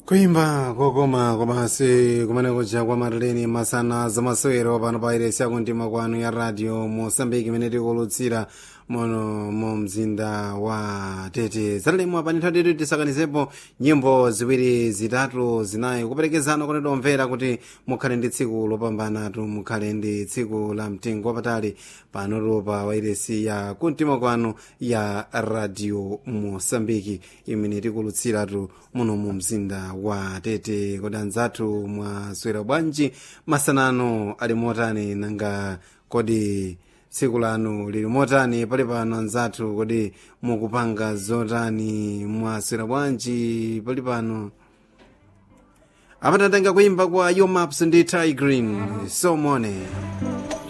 kuimba kokoma komasi kumene kuja kwa mataleni masana zamasewero pano pa iresi yakuntima kwanu ya radio mosambiki imene tikulutsira mono mu mzinda wa tete zatalemu panitha titu tisakanizepo nyimbo ziwiri zitatu zinayi kuperekezana kuti tomvera kuti mukhale ndi tsiku lopambanatu mukhale ndi tsiku la mtengo wapatali panotu pa wairesi ya kuntima kwanu ya radio mosambiki imene tikulutsiratu muno mu mzinda wa tete kodi anzathu mwaswera bwanji masanano ali motani nanga kodi tsiku lanu lili motani pali pano anzathu kodi mukupanga zotani mwaswera bwanji pali pano apatatenga kuimba kwa yomaps ndi tigreen somone